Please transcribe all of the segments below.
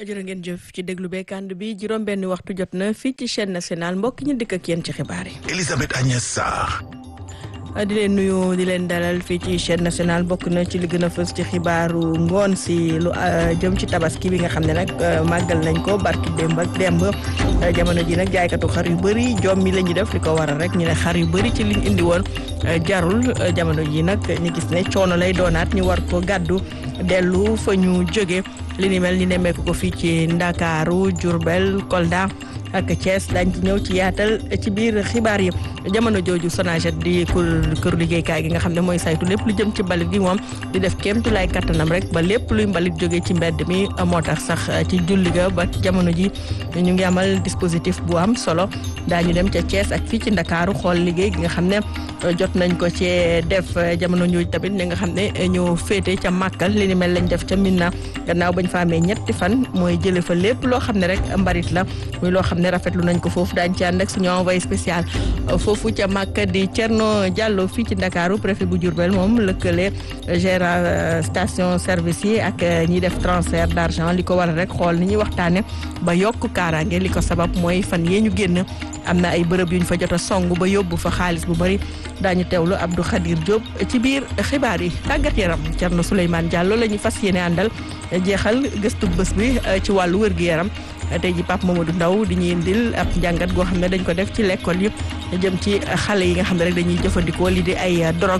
jërë ngeen jëf ci déglu beekand bi juróom benn waxtu jot na fii ci chaîne nationale mbokk ñu dikk ak yéen ci xibaar yi. Elisabeth Agnès Sarr. di leen nuyu di leen dalal fii ci chaîne nationale bokk na ci li gën a fës ci xibaaru ngoon si lu jëm ci tabaski bi nga xam ne nag màggal nañ ko barki démb ak démb jamono ji nag jaaykatu xar yu bëri jom mi la ñu def li ko waral rek ñu ne xar yu bëri ci liñ indi woon jarul jamono ji nag ñu gis ne coono lay doonaat ñu war ko gàddu dellu fa ñu jóge li ni mel ni nemmeeku ko fii ci Ndakaaru Diourbel Kolda ak Thiès dañ ci ñëw ci yaatal ci biir xibaar yi jamono jooju Sonaget di kër liggéeykaay gi nga xam ne mooy saytu lépp lu jëm ci mbalit gi moom di def kéemtu lay kattanam rek ba lépp luy mbalit jógee ci mbedd mi moo tax sax ci julli ga ba jamono ji ñu ngi amal dispositif bu am solo daañu dem ca Thiès ak fii ci Ndakaaru xool liggéey gi nga xam ne jot nañ ko ci def jamono jooju tamit ñi nga xam ne ñu féete ca Màkkal li ni mel lañ def ca Minna gannaaw bañ fa amee ñetti fan mooy jële fa lépp loo xam ne rek mbarit la muy loo xam ne rafetlu nañ ko foofu daañu ci ànd ak suñu envoyé spécial foofu ca Màkka di Thierno Diallo fii ci Ndakaaru préfet bu Diourbel moom lëkkale gérant station service yi ak ñiy def transfert d' argent li ko waral rek xool ni ñuy waxtaane ba yokk kaaraange li ko sabab mooy fan yee ñu génn am na ay bërëb yu ñu fa jot a song ba yóbbu fa xaalis bu bëri daañu teewlu Abdou Khadir Diop ci biir xibaar yi tàggat yaram Thierno Souleymane Diallo la ñu fas yéene àndal jeexal gëstu bés bi ci wàllu wér-gu-yaram tey ji Pape Mamadou Ndaw di ñuy indil ab njàngat goo xam ne dañ ko def ci l'école yëpp jëm ci xale yi nga xam ne rek dañuy jëfandikoo lii di ay drogue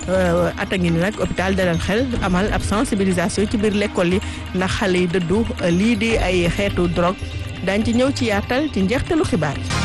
ata ngi ni nag hôpital Dalal Xel amal ab sensibilisation ci biir l'école yi ndax xale yi dëddu lii di ay xeetu drogue dañ ci ñëw ci yaatal ci njeextalu xibaar yi.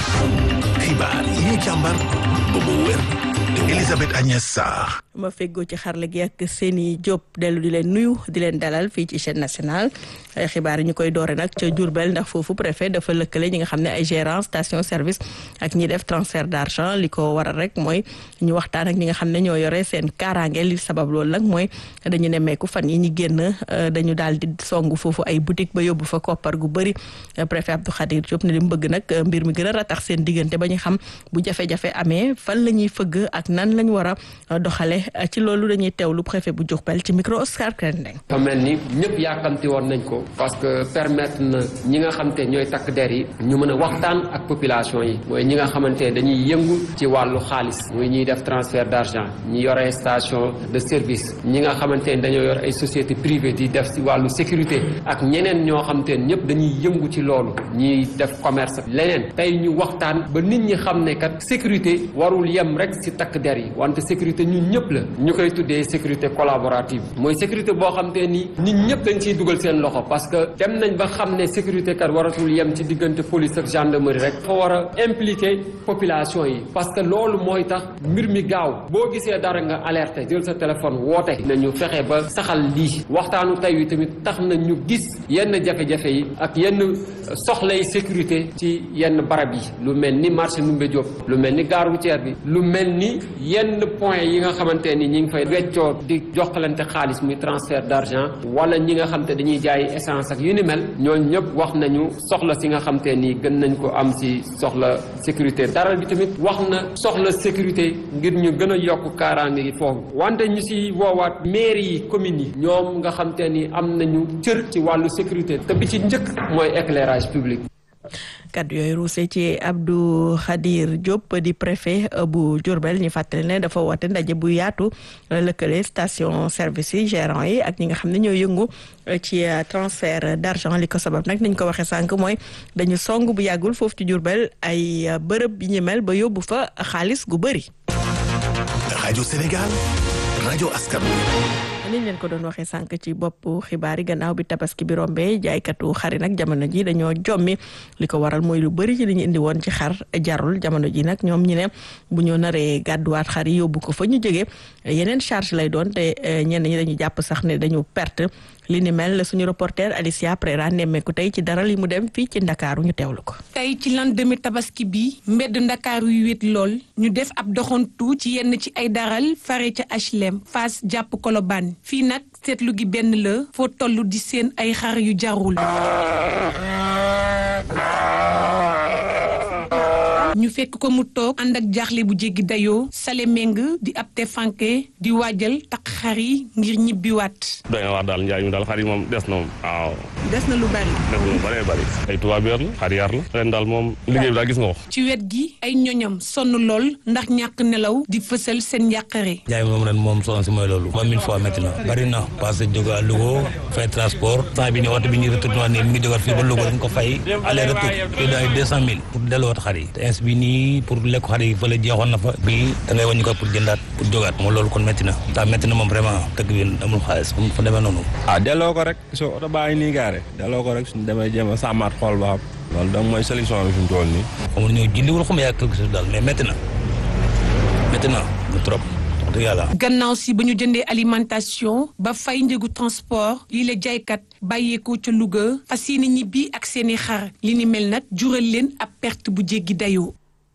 xibaar yi ñu càmbar ba mu wér Elisabeth Agnès Sarr. ma feggoo ci xarala gi ak seeni Diop dellu di leen nuyu di leen dalal fii ci chaîne nationale xibaar yi ñu koy doore nag ca Diourbel ndax foofu préfet dafa lëkkale ñi nga xam ne ay gérant station service ak ñi def transfert d'argent li ko waral rek mooy ñu waxtaan ak ñi nga xam ne ñoo yore seen kaaraange li sabab loolu nag mooy dañu nemmeeku fan yi ñu génn dañu daal di songu foofu ay boutique ba yóbbu fa koppar gu bëri préfet Abdou Khadir Diop ne li mu bëgg nag mbir mi gën a ratax seen diggante ba ñu xam bu jafe-jafe amee fan la ñuy fëgg ak nan lañ war a doxale ci loolu dañuy teewlu préfet bu Diourbel ci micro Oscar Krendeng. fa mel ni ñëpp yàkkamti woon nañ ko parce que permettre na ñi nga xam te ñooy takk der yi ñu mën a waxtaan ak population yi mooy ñi nga xamante ne dañuy yëngu ci wàllu xaalis muy ñuy def transfert d'argent ñi yore station de service ñi nga xamante ne dañoo yor ay société privée di def ci wàllu sécurité ak ñeneen ñoo xam te ñëpp dañuy yëngu ci loolu ñiy def commerce leneen tey ñu waxtaan ba nit ñi xam ne kat sécurité warul yem rek ci takk der yi wante sécurité ñun ñëpp la ñu koy tuddee sécurité collaborative mooy sécurité boo xam te ni nit ñëpp dañ ciy dugal seen loxo parce que dem nañ ba xam ne sécurité kat waratul yem ci diggante police ak gendarmerie rek fa war a impliquer population yi parce que loolu mooy tax mbir mi gaaw boo gisee dara nga alerté jël sa téléphone woote nañu fexe ba saxal lii waxtaanu tey wi tamit tax na ñu gis yenn jafe-jafe yi ak yenn soxlay sécurité ci yenn barab yi lu mel ni marché Ndoumbé Diop lu mel ni gare routière bi lu mel ni yenn point yi nga xamante ni ñi ngi fay weccoo di joxalante xaalis muy transfert d'argent wala ñi nga xam te dañuy jaay essence ak yu ni mel ñooñu ñëpp wax nañu soxla si nga xam te ni gën nañ ko am si soxla sécurité dara bi tamit wax na soxla sécurité ngir ñu gën a yokk kaaraange gi foofu wante ñu si woowaat mairie yi communes yi ñoom nga xam te ni am nañu cër ci wàllu sécurité te bi ci njëkk mooy éclairage public kaddu yooyu ruuse ci Abdou Khadir Diop di préfet bu Diourbel ñu fàttali ne dafa woote ndaje bu yaatu lëkkale station service yi gérant yi ak ñi nga xam ne ñoo yëngu ci transfert d'argent li ko sabab nag nañ ko waxee sànq mooy dañu song bu yàggul foofu ci Diourbel ay bërëb yi ñu mel ba yóbbu fa xaalis gu bëri. rajo Sénégal rajo askan niñ leen ko doon waxee sànq ci bopp xibaar yi gannaaw bi tabaski bi rombee jaaykatu xari nag jamono ji dañoo jommi li ko waral mooy lu bëri ci li ñu indi woon ci xar jarul jamono ji nag ñoom ñi ne bu ñu naree gàdduwaat xar yi yóbbu ko fa ñu jógee yeneen charge lay doon te ñenn ñi dañu jàpp sax ne dañu perte li ni mel suñu reporter Alicia Prera nemmeeku tey ci dara li mu dem fii ci ndakaaru ñu teewlu ko. tey ci lendemain tabaski bi mbedd ndakaaru yu wét lool ñu def ab doxantu ci yenn ci ay daral fare ca HLM Fass jàpp Colobane fii nag seetlu gi benn la foo toll di seen ay xar yu jarul. ñu fekk ko mu toog ànd ak jaaxle bu jéggi dayoo sale meng di ab te fanke di waajal takk xar yi ngir ñibbiwaat. doy na wax daal njaay mi daal xar yi moom des na moom waaw. des na lu bari. des na lu bëree bëri ay tubaab yar la xar yar la ren daal moom liggéey bi daal gis nga ko. ci wet gi ay ñoñam sonn lool ndax ñàkk nelaw di fësal seen njàqare. njaay moom ren moom soxna si mooy loolu. moom mille fois métti na bari na parce que jóge à Louga fay transport temps bi ni waxtu bi ñuy retourné nii mi ngi jógaat fii ba Louga dañ ko fay aller retour te daay deux cent mille pour delluwaat xar yi te ins bi nii pour lekk xar yi fële jeexoon na fa bii da ngay wàññi ko pour jëndaat pour jógaat moom loolu kon métti na taa métti na moom vraiment dëkk bi amul xaalis mu fa demee noonu ah delloo ko rek soo oto baa ngi nii gaare delloo ko rek suñu demee jéem a sàmmaat xool ba xam loolu donc mooy solution bi fi mu toll nii xamul ñëw jëndiwul xam yaa quelque chose daal mais métti na métti na lu trop wax dëgg yàlla gannaaw si ba ñu jëndee alimentation ba fay njëgu transport lii la jaaykat bàyyeekoo ca Louga fas yéene ñibbi ak seeni xar li ni mel nag jural leen ab perte bu jéggi dayoo.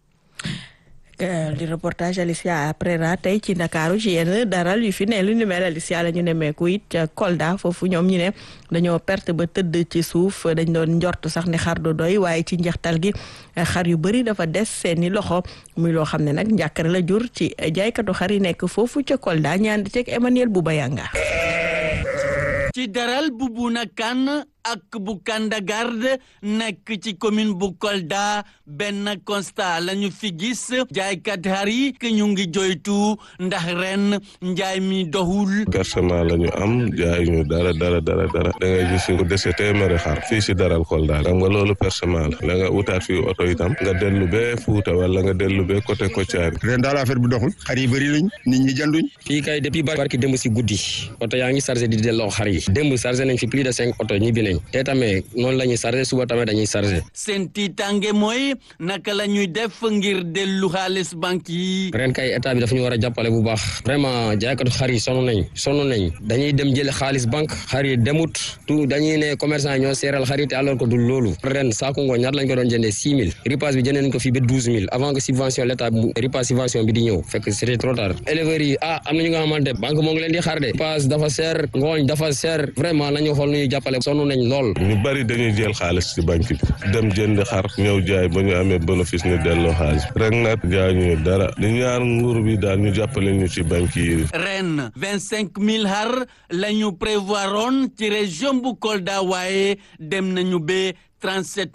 di reportage Alicia Prera tey ci Ndakaaru ci yenn daral yu fi ne lu ni mel Alicia la ñu nemmeeku it ca Kolda foofu ñoom ñu ne dañoo perte ba tëdd ci suuf dañ doon njort sax ne xar du doy waaye ci njeextal gi xar yu bëri dafa des seeni loxo muy loo xam ne nag njàkkare la jur ci jaaykatu xar yi nekk foofu ca Kolda ñaan di teg Emmanuel Boubayanga ci daral bu Buna Kan ak bu Kandagarde nekk ci commune bu Kolda benn constat la ñu fi gis jaaykat xar yi que ñu ngi joytu ndax ren njaay mi doxul. versement la ñu am jaay ñu dara dara dara dara da ngay gis ko dese téeméeri xar fii si daral Kolda xam nga loolu versement la la nga wutaat fii oto itam nga dellu bee Fuuta wala nga dellu bee côté Kotiari. ren daal affaire bi doxul xar yi bëri lañ nit ñi jënduñ. fii kay depuis barki démb si guddi oto yaa ngi chargé di delloo xar yi démb chargé nañ fi plus de cinq oto ñibbi nañ te tamit noonu la ñuy chargé suba tamit dañuy chargé. seen tiitange mooy naka la ñuy def ngir dellu xaalis banque yi. ren kay état bi dafa ñu war a jàppale bu baax vraiment jaaykatu xar yi sonn nañ sonn nañ dañuy dem jële xaalis banque xar yi demut tout dañuy ne commerçant yi ñoo seeral xar yi te alors que du loolu ren saako ngooñ ñaata lañ ko doon jëndee six mille ripaas bi jëndee nañ ko fii ba douze mille avant que subvention l' état ripaas subvention bi di ñëw fekk c' était trop tard éleveurs yi ah am na ñu nga xamante banque moo ngi leen di xaar de ripaas dafa seer ngooñ dafa seer vraiment nañu xool nu ñuy jàppale sonn nañ lool ñu bari dañuy jël xaalis ci banque bi dem jënd xar ñëw jaay ba ñu amee bénéfice ñu delloo xaalis rek nag jaay ñu dara di ñaar nguur bi daal ñu jàppale ñu ci banque yi. ren vingt cinq mille xar la ñu prévoiroon ci région bu Kolda waaye dem nañu ba. 37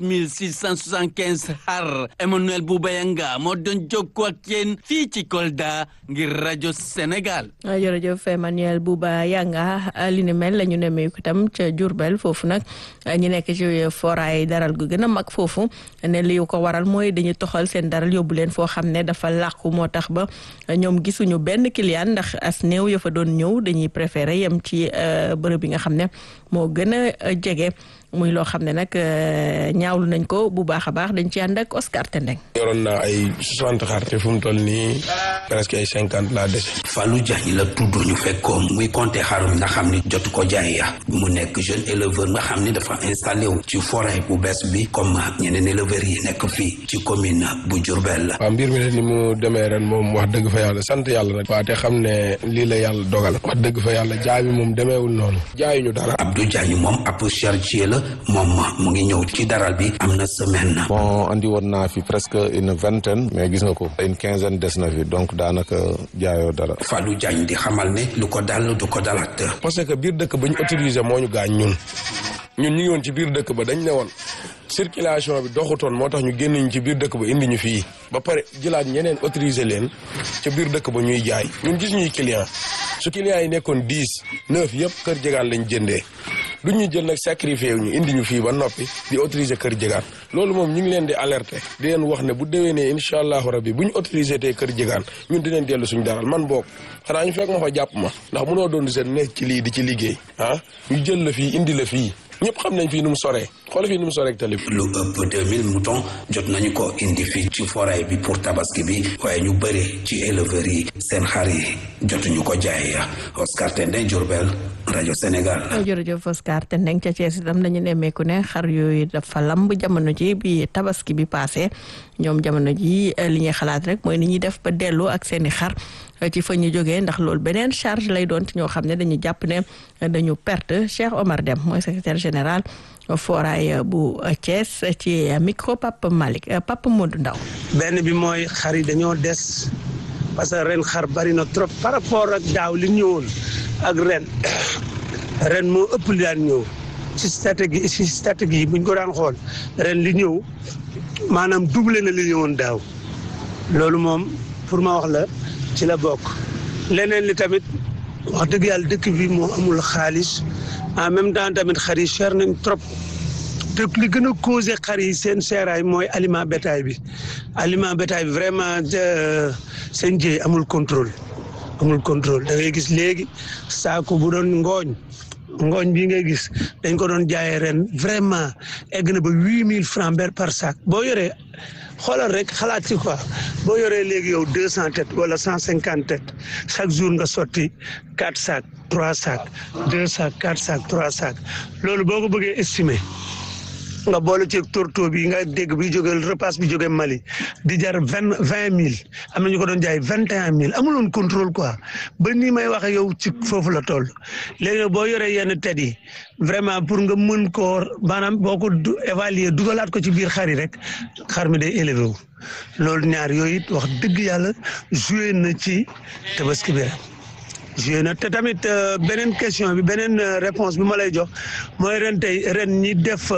675 xar Emmanuel Boubayanga moo doon jokkoo ak yéen fii ci Kolda ngir rajo Sénégal. jërëjëf Emmanuel Boubayanga li ni mel la ñu nemmeeku itam ca Diourbel foofu nag ñu nekk ci foraay daral gu gën a mag foofu ne li ko waral mooy dañuy toxal seen daral yóbbu leen foo xam ne dafa làqu moo tax ba ñoom gisuñu benn client ndax as néew ya fa doon ñëw dañuy préféré yem ci bërëb bi nga xam ne moo gën a jege. muy loo xam ne nag ñaawlu nañ ko bu baax a baax dañ ci ànd ak Oscar Tendeng. yoroon naa ay soixante xar te fu mu toll nii presque ay cinquante laa dese. Fallou Diagne la tudd ñu fekkoon muy compter xarum nga xam ni jotu ko jaay ya mu nekk jeune éleveur nga xam ni dafa installé wu ci forêt bu bees bi comme ñeneen éleveurs yi nekk fii ci commune bu Diourbel. waaw mbir mi ne ni mu demee ren moom wax dëgg fa yàlla sant yàlla rek. waa te xam ne lii la yàlla dogal. wax dëgg fa yàlla jaay bi moom demeewul noonu. jaayuñu dara. Abdou Diagne moom ab chargé la. moom mu ngi ñëw ci daral bi am na semaine. bon andi woon naa fi presque une vingtaine mais gis nga ko une quinzaine des na fi donc daanaka jaayoo dara. Fallou Diagne di xamal ne lu ko dal du ko dalaat. parce que biir dëkk ba ñu autorisé moo ñu gaañ ñun ñun ñu ngi woon ci biir dëkk ba dañ ne woon circulation bi doxutoon moo tax ñu génn ñu ci biir dëkk ba indi ñu fii ba pare jëlaat ñeneen autorisé leen ca biir dëkk ba ñuy jaay ñun gis ñuy client su client yi nekkoon dix neuf yëpp kër jegaan lañ jëndee. du ñu jël nag sacrifié ñu indi ñu fii ba noppi di autoriser kër jegaan loolu moom ñu ngi leen di alerter di leen wax ne bu déwénee incha allahu rabbi bu ñu autorisé tey kër jegaan ñun dinañ dellu suñu daral man boog xanaa ñu fekk ma fa jàpp ma ndax mënoo doon di seen nekk ci lii di ci liggéey ah ñu jël la fii indi la fii ñëpp xam nañ fii nu mu soree xool fii nu mu soree ak tali lu ëpp 2000 moutons jot nañu ko indi fii ci forêt bi pour tabaski bi waaye ñu bëri ci éleveurs yi seen xar yi jotuñu ko jaay Oscar Tendeng Diourbel rajo Sénégal. jërëjëf Oscar Tendeng ca Thiès itam dañu nemmeeku ne xar yooyu dafa lamb jamono ji bi tabaski bi passé ñoom jamono ji li ñuy xalaat rek mooy ni ñuy def ba delloo ak seen i xar ci fa ñu jógee ndax loolu beneen charge lay doon ci ñoo xam ne dañu jàpp ne dañu perte Cheikh Omar Dem mooy secrétaire général foraay bu Thiès ci micro Papa Malick Papa Modou Ndaw benn bi mooy xar yi dañoo des parce que ren xar bari na trop par rapport ak daaw li ñëwoon ak ren ren moo ëpp li daan ñëw ci stratégie ci stratégie buñ ko daan xool ren li ñëw maanaam doublé na li ñëwoon daaw loolu moom pour ma wax la ci la bokk leneen li tamit wax dëgg yàlla dëkk bi moo amul xaalis en même temps tamit xar yi cher nañ trop te li gën a causé xar yi seen seeraay mooy aliment bétail bi aliment bétail bi vraiment seen jëy amul contrôle amul contrôle da ngay gis léegi saako bu doon ngooñ ngooñ bii ngay gis dañ ko doon jaayee ren vraiment egg na ba huit mille francs ber par sac boo yoree xoolal rek xalaat ci quoi boo yoree léegi yow deux cent têtes wala cent cinquante têtes chaque jour nga sotti quatre sacs trois sacs deux sacs quatre sacs trois sacs loolu boo ko bëggee estimer nga boole ci tourteau bi nga dégg bi jóge repas bi jóge Mali di jar vingt vingt mille am na ñu ko doon jaay vingt et un mille amuloon contrôle quoi ba nii may waxe yow ci foofu la toll léegi boo yoree yenn tet yi vraiment pour nga mën koo maanaam boo ko évaluer dugalaat ko ci biir xar yi rek xar mi day élevé wu loolu ñaar yooyu it wax dëgg yàlla joué na ci tabaski bi joué na te tamit beneen question bi beneen réponse bi ma lay jox mooy ren tey ren ñi def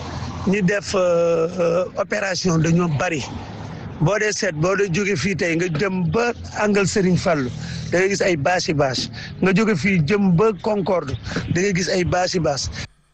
ñi def opération dañoo bari boo dee seet boo dee jóge fii tey nga jëm ba angal Serigne Fallou da ngay gis ay bâche bâche nga jóge fii jëm ba Concorde da ngay gis ay bâche bâche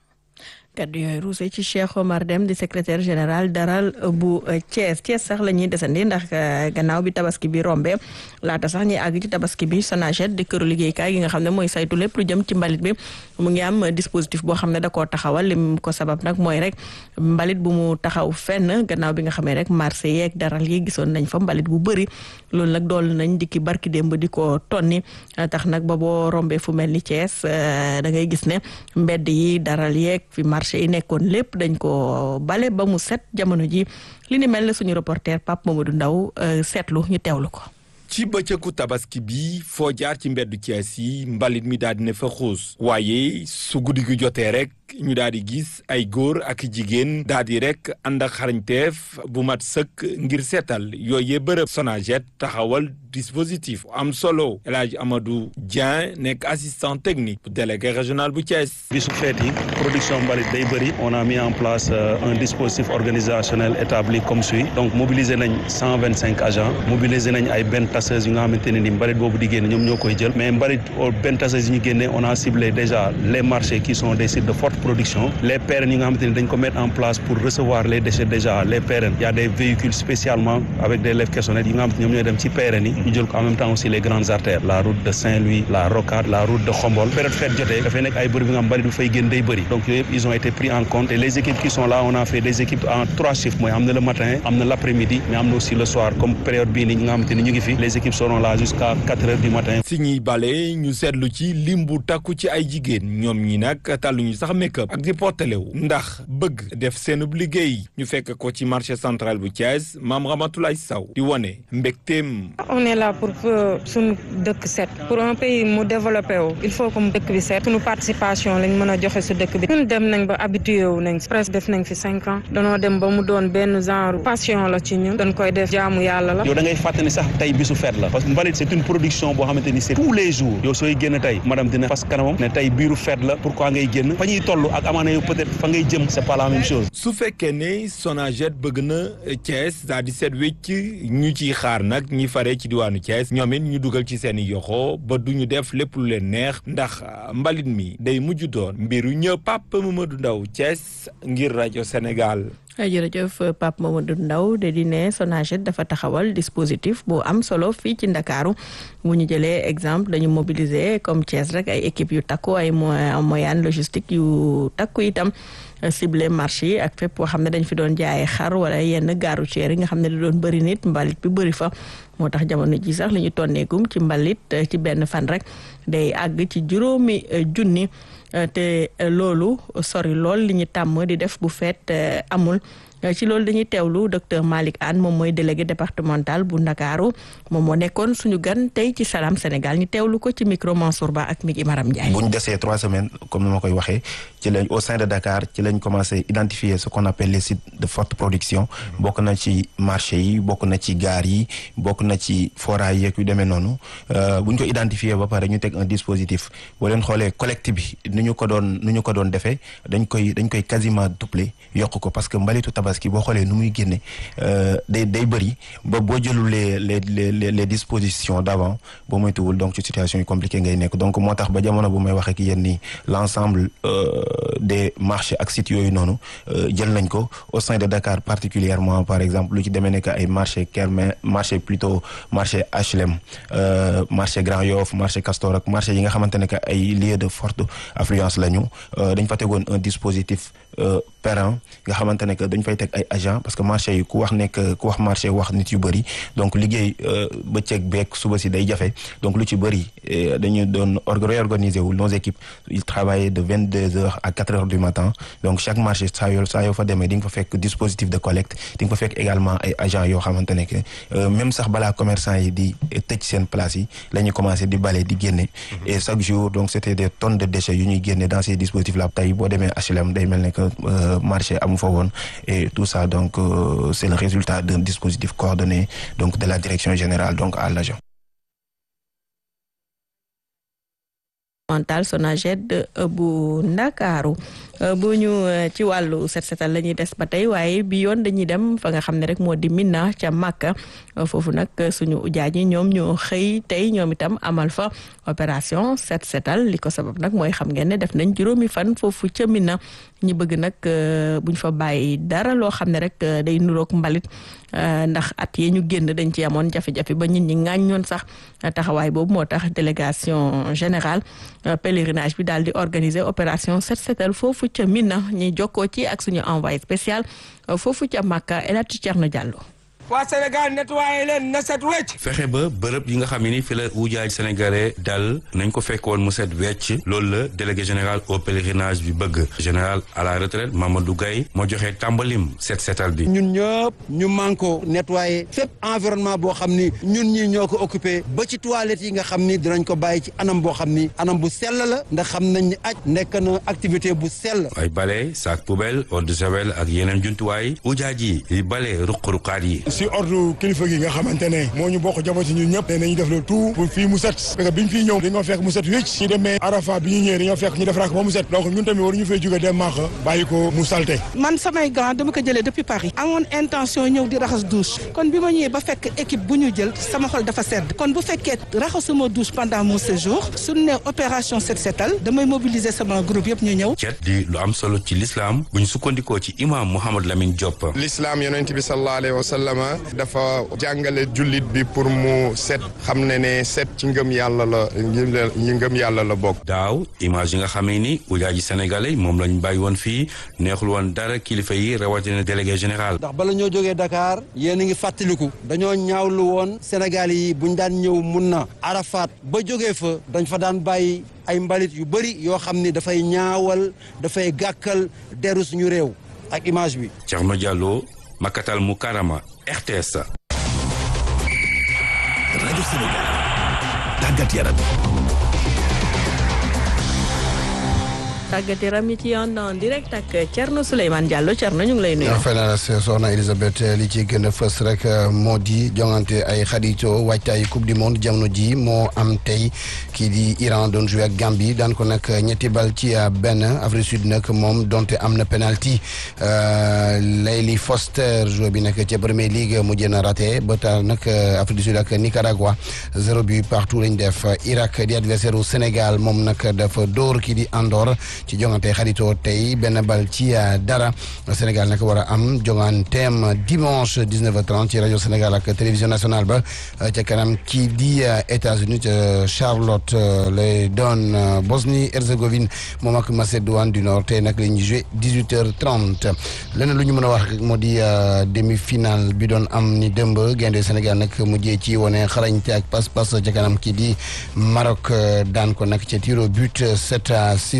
kaddu yooyu ruuse ci Cheikh Omar Dem di secrétaire général daral bu Thiès Thiès sax la ñuy desandi ndax gannaaw bi tabaski bi rombe laata sax ñuy àgg ci tabaski bi Sonaget di këru liggéeykaay gi nga xam ne mooy saytu lépp lu jëm ci mbalit bi mu ngi am dispositif boo xam ne da koo taxawal lim ko sabab nag mooy rek mbalit bu mu taxaw fenn gannaaw bi nga xamee rek marché yeeg daral yi gisoon nañ fa mbalit bu bëri loolu nag dool nañ dikki barki démb di ko tonni tax nag ba boo rombee fu mel ni Thiès da ngay gis ne mbedd yi daral yeeg fi marché yi nekkoon lépp dañ ko bale ba mu set jamono ji li ni mel na suñu reporter Pape Mamadou Ndaw seetlu ñu teewlu ko ci bëccëgu tabaski bi foo jaar ci mbeddu Thiès yi mbalit mi daal di ne fa xuus waaye su guddi gi jotee rek ñu daal di gis ay góor ak jigéen daal di rek ànd ak xarañteef bu mat sëkk ngir seetal yooyee bërëb Sonaget taxawal dispositif am solo El Hadj Amadou Dieng nekk assistant technique bu délégué régional bu Thiès. bisu feet yi production mbalit day bëri on a mis en place un dispositif organisationnel établi comme suit donc mobiliser nañ cent vingt cinq agents mobiliser nañ ay benn tasseuses yi nga xamante ne ni mbalit boobu di génne ñoom ñoo koy jël mais mbalit benn tasseuses yi ñu génne on a ciblé déjà les marchés qui sont des sites de forte production les PRN yi nga xamante ni dañ ko mettre en place pour recevoir les déchets déjà les PRN il y a des véhicules spécialement avec des lèvres caissonnettes yi nga xamante ñoom ñooy dem ci PRN yi ñu jël ko en même temps aussi les grandes artères la route de Saint-Louis la Rocade la route de Khombol période fête jotee dafay nekk ay bërëb yi nga xam mbalit bu fay génn day bëri donc yooyu yëpp ils ont été pris en compte et les équipes qui sont là on a fait des équipes en trois chiffres mooy am na le matin am na l'après-midi mais am na aussi le soir comme période bii nii ñi nga xamante ni ñu ngi fi les équipes seront là jusqu'à quatre heures du matin si ñuy bale ñu seetlu ci lim bu takku ci ay jigéen ñoom ñi nag tàlluñu sax make-up ak di portelewu ndax bëgg def seenub liggéey ñu fekk ko ci marché central bu Thiès maam Ramatoulaye Sow di wane mbégteem on est là pour suñu dëkk set pour un pays mu développé wu il faut que mu dëkk bi set suñu participation lañ mën a joxe su dëkk bi ñun dem nañ ba habitué wu nañ presque def nañ fi cinq ans danoo dem ba mu doon benn genre passion la ci ñun dañ koy def jaamu yàlla la yow da ngay fàttali sax tey bisu fête la parce que mbalit c'est une production boo xamante ni c'est tous les jours yow sooy génn tey madame dina fas kanamam ne tey biiru fête la pourquoi ngay génn fa ñuy toll ak amaana yow peut-être fa ngay jëm c'est pas la même chose su fekkee ne Sonaget bëgg na Thiès daal di seet wecc ñu ciy xaar nag ñi fare ci diwaanu Thiès ñoom it ñu dugal ci seen i yoxo ba du ñu def lépp lu leen neex ndax mbalit mi day mujj doon mbiru ñëw Pape Mamadou Ndaw Thiès ngir rajo Sénégal. jërëjëf Pape Mamadou Ndaw de di ne Sonaget dafa taxawal dispositif bu am solo fii ci Ndakaaru bu ñu jëlee exemple dañu mobiliser comme Thiès rek ay équipe yu takku ay moyens logistique yu takku itam ciblé marché yi ak fépp boo xam ne dañ fi doon jaayee xar wala yenn gaaru ceer yi nga xam ne da doon bëri nit mbalit bi bëri fa moo tax jamono ji sax li ñu tonneegum ci mbalit ci benn fan rek day àgg ci juróomi junni te loolu sori lool li ñu tàmm di def bu feet amul ci loolu dañuy teewlu docteur Malick Anne moom mooy délégué départemental bu Ndakaaru moom moo nekkoon suñu gan tey ci Salam Sénégal ñu teewlu ko ci micro Mansour Ba ak Migi Maram Ndiaye. bu ñu desee trois semaines comme ni ma koy waxee ci lañ au sein de Dakar ci lañ commencé identifier ce qu'on appelle les sites de forte production bokk na ci marché yi bokk na ci gaar yi bokk na ci foraay yeeg yu demee noonu bu ñu ko identifier ba pare ñu teg un dispositif boo leen xoolee collecte bi nu ñu ko doon nu ñu ko doon defee dañ koy dañ koy quasiment doubler yokk ko parce que mbalitu tabaski boo xoolee nu muy génne day day bëri ba boo jëlul les les les les dispositions d'avant boo moytuwul donc ci situation yu compliquée ngay nekk donc moo tax ba jamono bu may wax ak yéen ni l'ensemble des marchés ak sites yooyu noonu jël nañ ko au sein de Dakar particulièrement par exemple lu ci demee nekk ay marché Kermé marché plutôt marché HLM marché Grand Yoff marché Castor ak marché yi nga xamante ne que ay lieux de forte affluence lañu dañ fa tegoon un dispositif pérenne nga xamante ne que dañ fay teg ay agents parce que marché yi ku wax nekk ku wax marché wax nit yu bëri donc liggéey bëccëg beeg suba si day jafe donc lu ci bëri dañu doon réorganiser wu nos équipes ils travaillaient de vingt deux heures à quatre heures du matin donc chaque marché saa yoo saa yoo fa demee di nga fa fekk dispositif de collecte di nga fa fekk également ay agents yoo xamante ne que même sax balaa commerçant yi di tëj seen place yi la ñuy commencé di bale di génne et chaque jour donc c'était des tonnes de déchets yu ñuy génne dans ces dispositifs là tey boo demee HLM day mel ne que marché amu fa woon et tout ça donc euh, c'est le résultat d'un dispositif coordonné donc de la direction générale donc à l'agent mental Sonaged bu Ndakaaru bu ñu ci wàllu set setal la ñuy des ba tey waaye bi yoon dañuy dem fa nga xam ne rek moo di Mina ca Makka foofu nag suñu ujaaj yi ñoom ñoo xëy tey ñoom itam amal fa opération set setal li ko sabab nag mooy xam ngeen ne def nañ juróomi fan foofu ca Mina ñi bëgg nag buñ fa bàyyi dara loo xam ne rek day nuroog mbalit ndax at yi ñu génn dañ ci amoon jafe-jafe ba nit ñi ŋàññoon sax taxawaay boobu moo tax délégation générale pèlerinage bi daal di organiser opération set setal foofu ca Mina ñi jokkoo ci ak suñu envoyé spécial foofu ca Makka El Hadj Thierno Diallo. waa Sénégal nettoyé leen na set wecc fexe ba bërëb yi nga xam ne ni fi la ujaaj sénégalais dal nañ ko fekkoon mu set wecc loolu la délégué général au pèlerinage bi bëgg général à la retraite Mamadou Gaye moo joxe tàmbalim set setal bi ñun ñëpp ñu manko nettoyé fépp environnement boo xam ni ñun ñi ñoo ko occupé ba ci toilettes yi nga xam ni dinañ ko bàyyi ci anam boo xam ni anam bu sell la ndax xam nañ ni aj nekk na activité bu sell ay bale sac poubelle eau de javel ak yeneen jumtuwaay ujaaj yi yi bale ruq-ruqaat yi si ordre kilifa gi nga xamante ne moo ñu bokk jabooti ñun ñëpp ne nañu def le tout pour fii mu set parce que biñ fii ñëw dañoo fekk mu set wécc ñu demee Arafa bi ñu ñëwee dañoo fekk ñu defaraat ko ba mu set donc ñun tamit waruñu fay jóge dem maax bàyyi ko mu salte man samay gants dama ko jëlee depuis Paris amoon intention ñëw di raxas douche kon bi ma ñëwee ba fekk équipe bu ñu jël sama xol dafa sedd kon bu fekkee raxasuma douche pendant mon séjour suñu ne opération set setal damay mobiliser sama groupe yëpp ñu ñëw cet di lu am solo ci l'islam bu ñu sukkandikoo ci imam Mouhamed Lamine Diop l'islam yonent bi sallallahu alayhi wa sallam dafa jàngale jullit bi pour mu set xam ne ne set ci ngëm yàlla la ñi ngëm yàlla la bokk daaw image yi nga xamee ni ujaaji sénégalais moom lañ bàyyi woon fii neexul woon dara kilifa yi rawatina délégué général ndax bala ñoo jógee Dakar yéen a ngi fàttaliku dañoo ñaawlu woon Sénégal yi buñ daan ñëw mun na Arafat ba jógee fa dañ fa daan bàyyi ay mbalit yu bëri yoo xam ni dafay ñaawal dafay gàkkal deru suñu réew ak image bi Thierno Diallo Makatal Mukarama RTS. rajo Sénégal tàggat yaram. tàggat yaram yi ci yoon en direct ak Thierno Souleymane Diallo Thierno ñu ngi lay nuyu. fay naa la soxna Elisabeth li ci gën a fës rek moo di jongante ay xaritoo waajtaay coupe du monde jamono ji moo am tey kii di Iran doon joué ak Gambie daan ko nag ñetti bal ci benn Afrique Sud nag moom donte am na penalty Layli Foster joué bi nag ca Premier League mu jën a raté ba tax nag Afrique du Sud ak Nicaragua zéro but partout lañ def Irak di adversaire u Sénégal moom nag dafa dóor kii di Andorre. ci jongante xaritoo tey benn bal ci dara Sénégal nag war a am jonganteem dimanche 19h30 ci rajo Sénégal ak télévision nationale ba ca kanam kii di États-Unis ca Charlotte lay doon Bosnie Herzégovine moom ak Macédoine du Nord tey nag la ñuy joué 18h30 leneen lu ñu mën a wax moo di demi-finale bi doon am ni dëmb gaynde Sénégal nag mujjee ci wone xarañte ak pas-pas ca kanam kii di Maroc daan ko nag ca tiro but 7 à 6 ginnaaw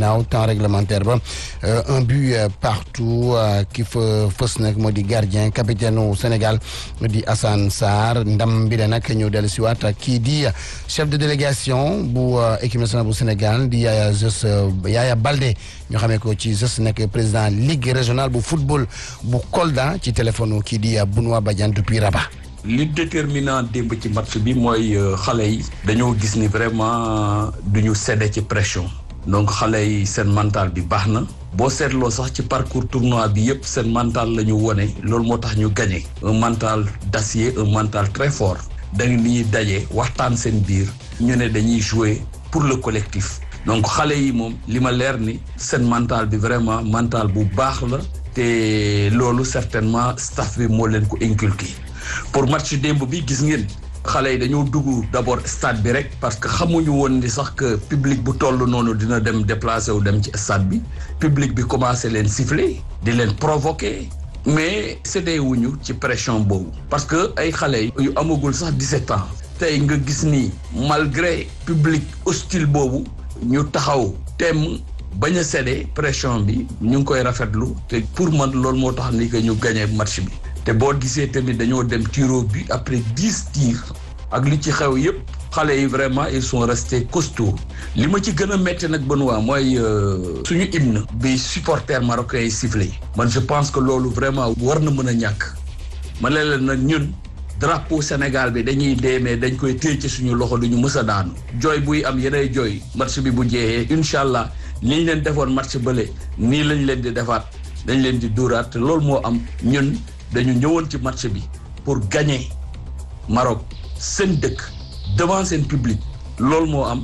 ginnaaw temps réglementaire ba un but partout ki fa fës nag moo di gardien capitaine u Sénégal di Assane Sarr ndam bi la nag ñu dellu si waat kii di chef de délégation bu équipe nationale bu Sénégal di Yaya Jos Yaya Baldé ñu xamee ko ci Jos nekk président ligue régionale bu football bu Kolda ci téléphone kii di Benoît Badiane depuis Rabat. li déterminant démb ci match bi mooy xale yi dañoo gis ni vraiment du ñu cédé ci pression donc xale yi seen mental bi baax na boo seetloo sax ci parcours tournoi bi yëpp seen mental la ñu wone loolu moo tax ñu gagné un mental d'acier un mental très fort dañu ni daje waxtaan seen biir ñu ne dañuy jouer pour le collectif donc xale yi moom li ma leer ni seen mental bi vraiment mental bu baax la te loolu certainement staff bi moo leen ko inculqué pour match démb bi gis ngeen xale yi dañoo dugg d'abord stade bi rek parce que xamuñu woon ni sax que public bu toll noonu dina dem déplacé wu dem ci stade bi public bi commencé leen siffler di leen provoquer mais séddee wuñu ci pression boobu parce que ay xale yu amagul sax 17 ans tey nga gis ni malgré public hostile boobu ñu taxaw temm bañ a cédé pression bi ñu ngi koy rafetlu te pour man loolu moo tax ni que ñu gagné match bi te boo gisee tamit dañoo dem tiro bi après dix tirs ak li ci xew yépp xale yi vraiment ils sont restés costauds li ma ci gën a métti nag Benoît mooy suñu hymne bi supporters marocains yi sifflé man je pense que loolu vraiment war na mën a ñàkk ma ne leen nag ñun drapeau Sénégal bi dañuy deemee dañ koy téye ci suñu loxo duñu mës a daanu jooy buy am yenay jooy match bi bu jeexee incha allah ni ñu leen defoon match bële nii lañ leen di defaat dañ leen di dóoraat te loolu moo am ñun dañu ñëwoon ci match bi pour gagner Maroc seen dëkk devant seen public loolu moo am.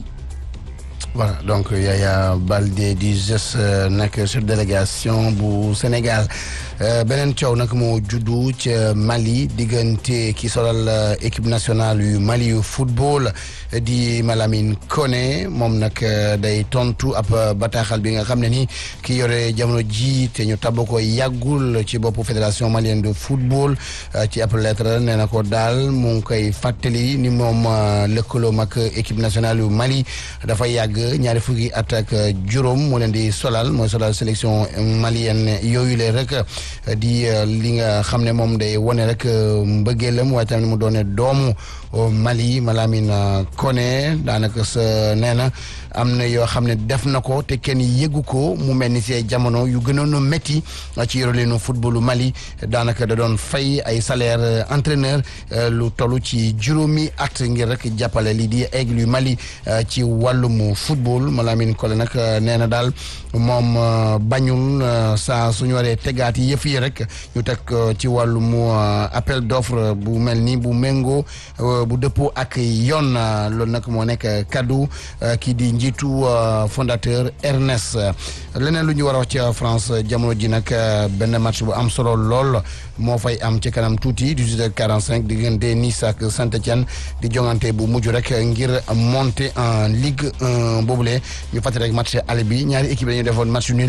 voilà donc Yaya Baldé di GES nekk chef délégation bu Sénégal beneen coow nag moo juddu ca Mali diggante ki solal équipe nationale yu Mali yu football di Malamine Koné moom nag day tontu ab bataaxal bi nga xam ne ni ki yore jamono ji te ñu tabb ko yàggul ci boppu fédération malienne de football ci ab lettre nee na ko daal mu ngi koy fàttali ni moom lëkkaloom ak équipe nationale yu Mali dafa yàgg ñaari fukki at ak juróom moo leen di solal mooy solal sélection malienne yooyu le rek di li nga xam ne moom day wone rek mbëggeelam waaye tamit mu doone doomu Mali Malamine Koné daanaka sa nee na am na yoo xam ne def na ko te kenn yëgu ko mu mel ni si ay jamono yu gënoon a métti ci yoreleenu footballu Mali daanaka da doon fay ay salaire entraîneur lu toll ci juróomi at ngir rek jàppale lii di aigle yu Mali ci wàllum football Malamine Koné nag nee na daal moom bañul saa suñu waree tegaat yi yëf yi rek ñu teg ci wàllum appel d'offre bu mel ni bu méngoo bu dëppoo ak yoon loolu nag moo nekk kaddu kii di njiitu fondateur Ernest leneen lu ñu war a wax ci France jamono ji nag benn match bu am solo lool moo fay am ci kanam tuuti 18h45 diggante Nice ak Saint-Étienne di jongante bu mujj rek ngir monter en Ligue 1 boobule ñu fàttali rek match aller bi ñaari équipe dañu defoon match nul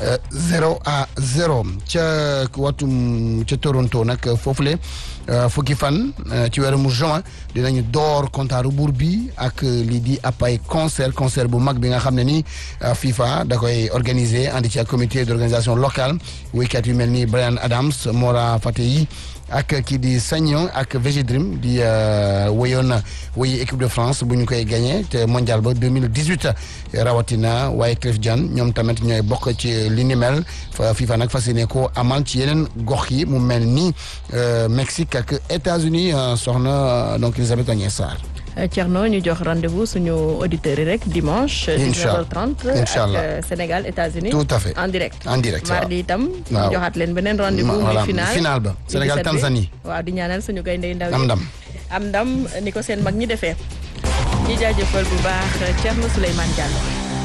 zéro à zéro ca watum ca Toronto nag foofule fukki fan ci weeru juin dinañu door kontaaru buur bi ak lii di ab ay concert concert bu mag bi nga xam ne ni FIFA da koy organiser andi ci ak comité d'organisation locale wéykat yu mel ni Brian Adams Mora Fateyi ak kii di Sagnon ak VG Dream di wéyoon wéyi équipe de France bu ñu koy gagné te mondial ba 2018 rawatina waaye Cliff Diane ñoom tamit ñooy bokk ci li ni mel FIFA nag fas yéene ko amal ci yeneen gox yi mu mel ni Mexique ak États-Unis soxna donc Elisabeth Agnès Sarr. Thierno ñu jox rendez-vous suñu auditeurs yi rek dimanche. incha allah 19h30 incha allah ak Sénégal États-Unis tout à fait en direct. en direct waaw mardi itam. waaw ñu joxaat leen beneen rendez-vous. muy voilà final final ba Sénégal Tanzanie. waaw di ñaanal suñu gaynde ndaw yi am ndam. am ndam ni ko seen mag ñi defee. ñi jaajëfal bu baax Thierno Souleymane Diallo.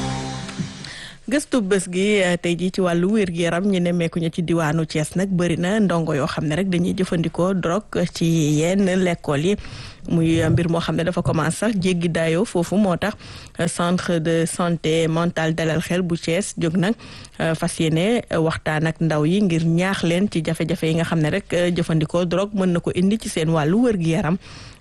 gëstu bés gi tey jii ci wàllu wér gi yaram ñu nemmeeku ñu ci diwaanu Thiès nag bëri na ndongo yoo xam ne rek dañuy jëfandikoo drogue ci yenn lekkool yi muy mbir moo xam ne dafa commencé sax jéggi daayoo foofu moo tax centre de santé mentale dalal xel bu Thiès jóg nag fas yéene waxtaan ak ndaw yi ngir ñaax leen ci jafe-jafe yi nga xam ne rek jëfandikoo drogue mën na ko indi ci seen wàllu wér gi yaram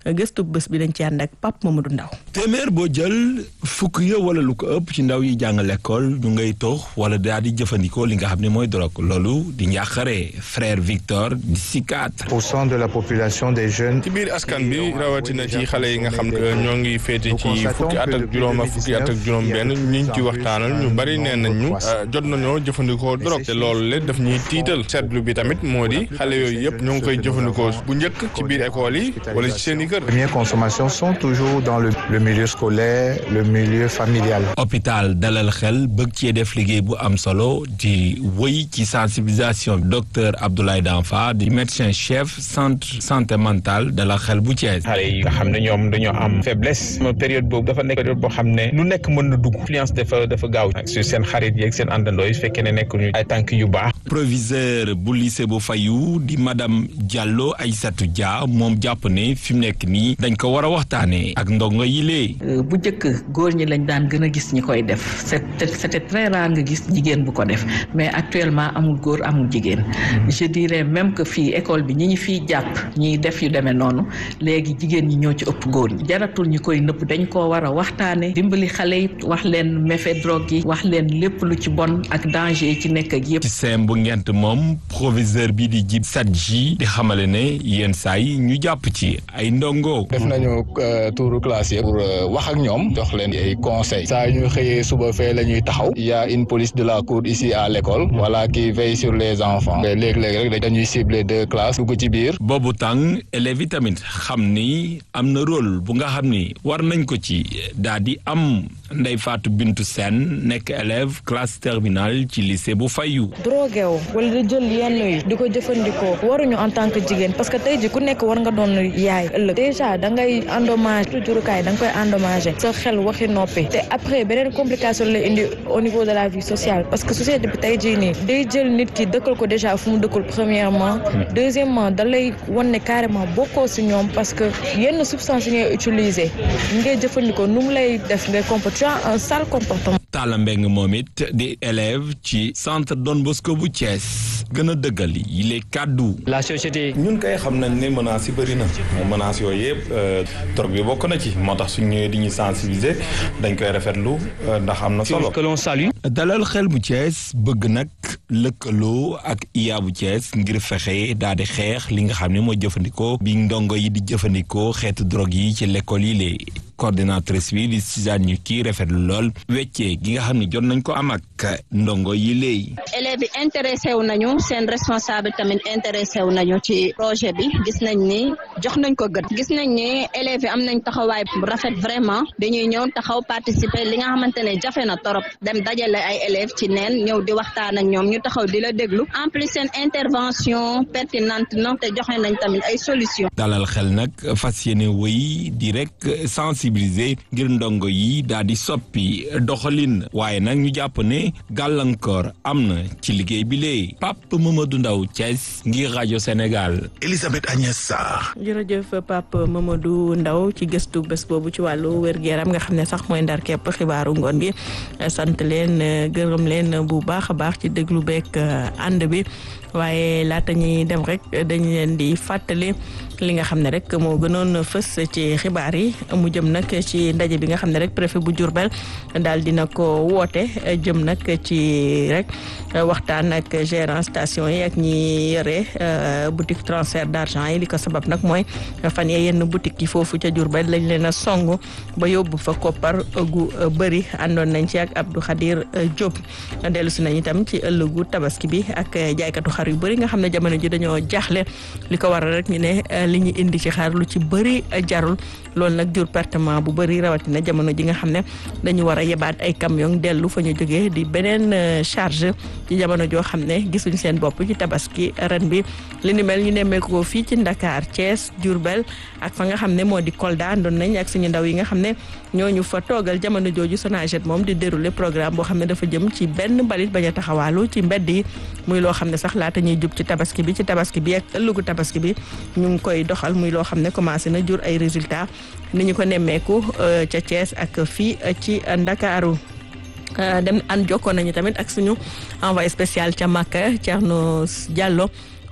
gëstu bés bi dañ ci ànd ak Pape Mamadou Ndaw téeméer boo jël fukk ya wala lu ko ëpp ci ndaw yi jàng l'école ñu ngay tox wala daal di jëfandikoo li nga xam ne mooy drogue loolu di njàqare frère Victor di psychiatre. pour cent de la population des jeunes. ci biir askan bi rawatina ci xale yi nga xam ne ñoo ngi féete ci fukki at ak juróom ak fukki at ak juróom benn ñu ngi ci waxtaanal ñu bari nee nañ ñu jot nañoo jëfandikoo drogue te loolu le daf ñuy tiital seetlu bi tamit moo di xale yooyu yëpp ñoo ngi koy jëfandikoo bu njëkk ci biir école yi wala ci seen i kër. première consommation sont toujours dans le le milieu scolaire le milieu familial. hôpital dalal xel bëgg cee def liggéey bu am solo di wëy ci sensibilisation docteur Abdoulaye Danfa di médecin chef centre santé mentale dalal xel bu Thiès. xale yi nga xam ne ñoom dañoo am faiblesse période boobu dafa nekk période boo xam ne lu nekk mën na dugg influence dafa dafa gaaw sur seen xarit yeeg seen àndandoo yi su fekkee ne nekk ñu ay tànk yu baax. proviseur bu lycée bu Fayu di madame Diallo Aïssatou Dia moom jàpp ne fi mu nekk nii dañ ko war a waxtaanee ak ndongo yi lee. bu njëkk góor ñi lañ daan gën a gis ñi koy def c'était c'était très rare nga gis jigéen bu ko def mais actuellement amul góor amul jigéen je dirais même que fii école bi ñi ñi fiy jàpp ñiy def yu demee noonu léegi jigéen ñi ñoo ci ëpp góor ñi jaratul ñu koy nëpp dañ koo war a waxtaane dimbali xale yi wax leen méfait drogue yi wax leen lépp lu ci bon ak danger yi ci nekk ak yëpp ci seem bu ngent moom proviseur bi di jib Sadji di xamale ne yenn saa yi ñu jàpp ci ay ndongo. def nañu touru classe yi pour wax ak ñoom jox leen ay conseils saa ñu xëyee suba fee la ñuy taxaw il y a une police de la cour ici à l'école voilà qui veille sur les enfants léeg-léeg rek dañuy cibler deux classes dugg ci biir. boobu tàng élèves yi tamit xam ni am na rôle bu nga xam ni war nañ ko ci daal di am Ndeye Fatou Bintou Sène nekk élève classe terminale ci lycée bu Fayu. drogué wu wala di jël yenn yi di ko jëfandikoo waruñu en tant que jigéen parce que tey ji ku nekk war nga doon yaay ëllëg déjà da ngay endommage jurukaay da nga koy endommagé sa xel waxi noppi te après beneen complication la indi au niveau de la vie sociale parce que société bi tey jii nii day jël nit ki dëkkal ko déjà fu mu dëkkul premièrement deuxièmement da lay wan ne carrément bokkoo si ñoom parce que yenn substance yi ngay utiliser ngay jëfandikoo nu mu lay def ngay comporter tu as un sale comportement. Talla Mbeng moom it di élève ci centre Don Bosco bu Thiès gën a dëggal yi les kàddu. la société. ñun kay xam nañ ne menaces yi bëri na menaces yooyu yëpp drogue bi bokk na ci moo tax suñ ñëwee di ñu sensibiliser dañ koy rafetlu ndax am na solo. que l'on salue. dalal xel bu Thiès bëgg nag lëkkaloo ak IA bu Thiès ngir fexe daal di xeex li nga xam ne mooy jëfandikoo bi ndongo yi di jëfandikoo xeetu drogue yi ci l'école yi lee coordinatrice bi di Suzanne ñu kii rafetlu lool weccee gi nga xam ne jot nañ ko am ak ndongo yi léegi. élèves yi intéressé wu nañu seen responsable tamit intéressé wu nañu ci projet bi gis nañ ni jox nañ ko gët gis nañ ni élèves yi am nañ taxawaay bu rafet vraiment dañuy ñëw taxaw participer li nga xamante ne jafe na torop dem dajale ay élèves ci neen ñëw di waxtaan ak ñoom ñu taxaw di la déglu en plus seen intervention pertinente na te joxe nañ tamit ay solutions. dalal xel nag fas yéene wëy di rek sensibiliser ngir ndongo yi daal di soppi doxalin waaye nag ñu jàpp ne gàllankoor am na ci liggéey bi lee Pape Mamadou Ndaw Thiès ngir rajo Sénégal. Elisabeth Agnès Sarr. jërëjëf Pape Mamadou Ndaw ci gëstu bés boobu ci wàllu wér-gu-yaram nga xam ne sax mooy ndar képp xibaaru ngoon gi sant leen gërëm leen bu baax a baax ci déglu beeg ànd bi waaye laata ñuy dem rek dañu leen di fàttali li nga xam ne rek moo gënoon fës ci xibaar yi mu jëm nag ci ndaje bi nga xam ne rek préfet bu Diourbel daal dina ko woote jëm nag ci rek waxtaan ak gérant station yi ak ñi yore boutique transfert d'argent yi li ko sabab nag mooy fan yee yenn boutique yi foofu ca Diourbel lañ leen a song ba yóbbu fa koppar gu bëri àndoon nañ ci ak Abdou Khadir Diop dellu si nañ itam ci ëllëgu tabaski bi ak jaaykatu xar yu bëri nga xam ne jamono ji dañoo jaaxle li ko waral rek ñu ne li ñu indi ci xar lu ci bëri jarul loolu nag jur pertement bu bëri rawatina jamono ji nga xam ne dañu war a yebaat ay camion dellu fa ñu jógee di beneen charge ci jamono joo xam ne gisuñ seen bopp ci tabaski ren bi li ni mel ñu nemmeeku ko fii ci Dakar Thiès Diourbel ak fa nga xam ne moo di Kolda àndoon nañ ak suñu ndaw yi nga xam ne ñooñu fa toogal jamono jooju Sonaget moom di dérouler programme boo xam ne dafa jëm ci benn mbalit bañ a taxawaalu ci mbedd yi muy loo xam ne sax laata ñuy jub ci tabaski bi ci tabaski bi ak ëllëgu tabaski bi ñu ngi koy doxal muy loo xam ne commencé na jur ay résultats ni ñu ko nemmeeku ca Thiès ak fii ci Ndakaaru dem an jokkoon nañu tamit ak suñu envoyé spécial ca Makka Thierno Diallo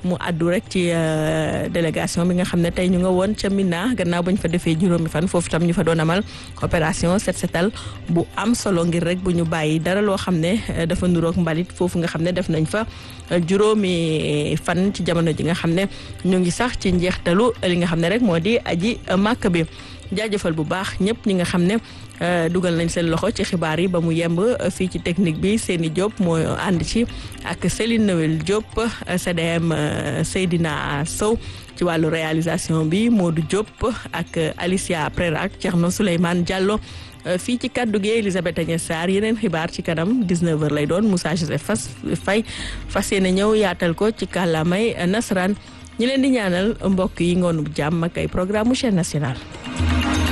mu àddu rek ci délégation bi nga xam ne tey ñu nga woon ca Mina gannaaw ba ñu fa defee juróomi fan foofu tam ñu fa doon amal opération set setal bu am solo ngir rek bu ñu bàyyi dara loo xam ne dafa nuroog mbalit foofu nga xam ne def nañ fa juróomi fan ci jamono ji nga xam ne ñu ngi sax ci njeextalu li nga xam ne rek moo di aji màkk bi jaajëfal bu baax ñëpp ñi nga xam ne dugal nañ seen loxo ci xibaar yi ba mu yemb fii ci technique bi Seni Diop moo ànd ci ak Céline Noël Diop CDM Seydina Sow ci wàllu réalisation bi Modou Diop ak Alicia Prera ak Thierno Souleymane Diallo fii ci kaddu gi Elisabeth Agnès Sarr yeneen xibaar ci kanam 19h lay doon Moussa Joseph Fas Faye fas yéene ñëw yaatal ko ci kàllaamay nasaraan ñi leen di ñaanal mbokk yi ngoonu jàmm ak ay programme chaîne nationale